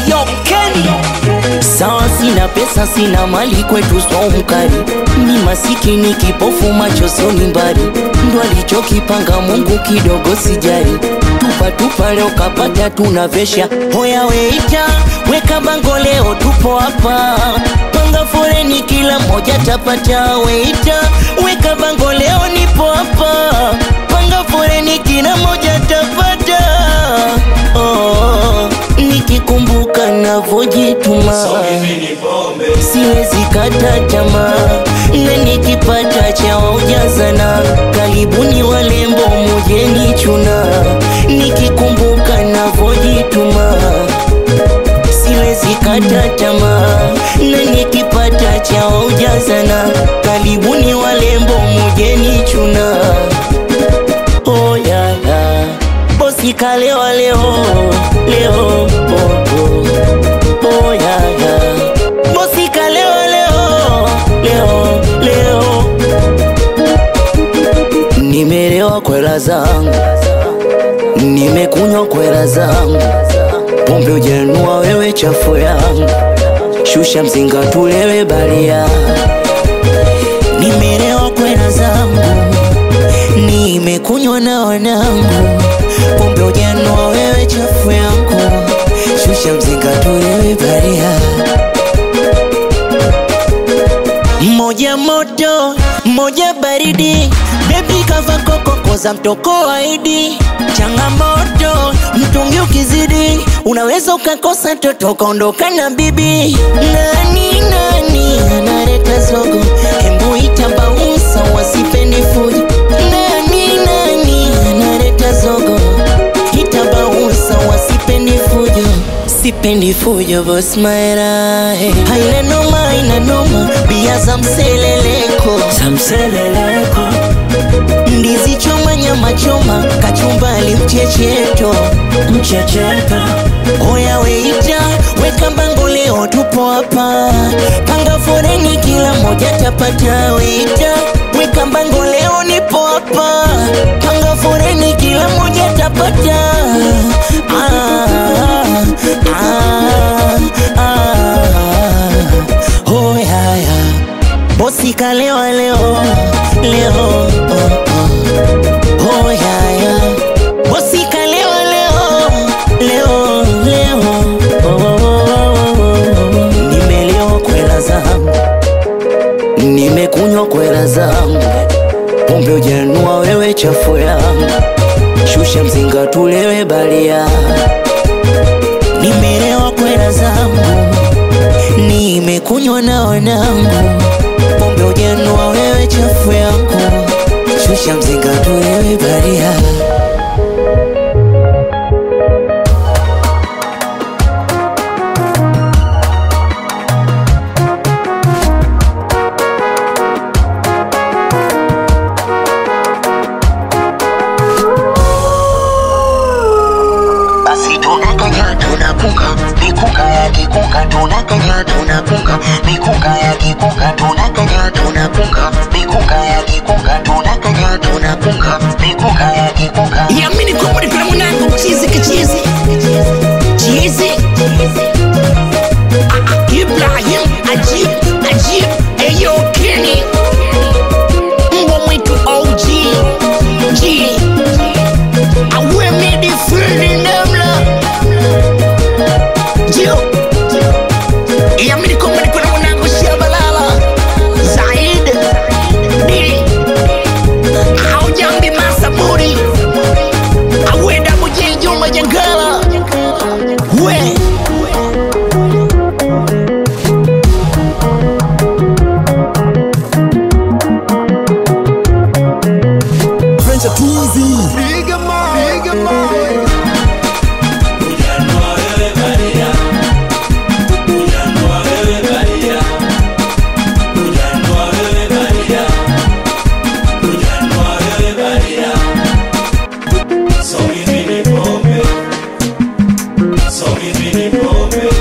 Eyo Kenny Sawa, sina pesa, sina mali, kwetu so mkali. Ni masikini kipofu, macho soni mbali, ndo alichokipanga Mungu, kidogo sijali. Tupa tupa, leo kapata, tunavesha. Hoya weita, weka bango, leo tupo hapa. Panga foreni, kila moja tapata. Weita, weka bango, leo nipo hapa. Panga foreni, kila moja tapata. Oh, nikikumbuka navojituma siwezi kata tamaa, na nikipata cha ujazana, karibuni walembo mujeni chuna, nikikumbuka navojituma siwezi kata tamaa, na nikipata cha ujazana, karibuni walembo mujeni chuna. Oh, ya, ya. Bosi kalewa leo leo oh, oh. Oh, ya, ya. Bosi kalewa leo leo leo nimelewa kwela zangu nimekunywa kwela zangu pombe ujanua wewe chafu yangu shusha mzinga tulewe balia nimelewa kwela zangu nimekunywa na wanangu pombe ujanua wewe chafu yangu shusha mzinga tulewe balia moja moto moja baridi bebi kava kokoko za mtoko waidi changamoto mtungi ukizidi unaweza ukakosa toto ukaondoka na bibi nani nani analeta zogo hembu itabausa wasipendi fujo nani nani analeta zogo itabausa wasipendi fujo sipendi fujo bos maera hey. haina noma haina noma bia za mseleleko za mseleleko ndizi choma nyama choma kachumbali mchecheto mchecheto oya weita weka bango leo tupo hapa panga foreni kila moja tapata weita weka bango leo nipo hapa panga foreni kila moja tapata ah, ah, ah. Oh, ya, ya. bosi kalewa leo leo oh, oh. Oh, ya, ya. bosi kalewa leo leo leo oh, oh, oh, oh. nimelewa kwela zangu nimekunywa kwela zangu pombe ujanua wewe chafu yangu shusha mzinga tulewe balia nimelewa kwela zangu nimekunywa na wanangu pombe ujanua wewe chafu yangu shusha mzinga tulewe balia basi tunakanya tunakunga mikunga ya kikunga tunakanya tunakunga mikunga ya kikunga tunakanya tunakunga mikunga ya kikunga tunakanya tunakunga mikunga ya kikunga yamini kwamba nipenda mwanangu chizi kichizi chizi Ah, ah, Ibrahim Ajib Ajib Eyo Kenny mbwa mwitu OG G awe midi fulni namla Jio yamini kwamba nipenda mwanangu Shabalala Zaid Dili Aujambi Masaburi awenda mujijuma jangala we French are too easy. Bigger mind, bigger mind. So we need pombe, so we need pombe.